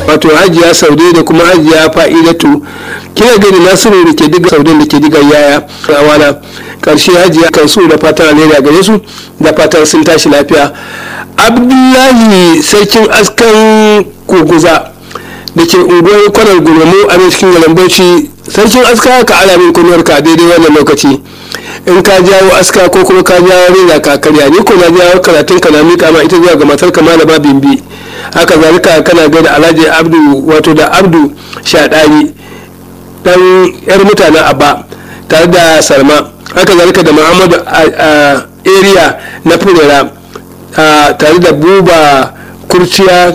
wato hajiya saude da kuma hajiya fa'idatu kina gani nasiru da ke diga saudin da ke diga yaya rawana karshe hajiya kansu da fatan alheri gare su da fatan sun tashi lafiya abdullahi sarkin askan koguza da ke unguwar kwanar gurmu a cikin garin bauchi sarkin aska ka ala min kunuwar ka daidai wannan lokaci in ka jawo aska ko kuma ka jawo reza ka karya ni ko na jawo karatun ka na miƙa ma ita zuwa ga matar ka malama bimbi haka zalika kana gaida alhaji abdu wato da abdu shaɗani dan yar mutanen abba tare da salma haka zalika da muhammadu a area na furera tare da buba kurciya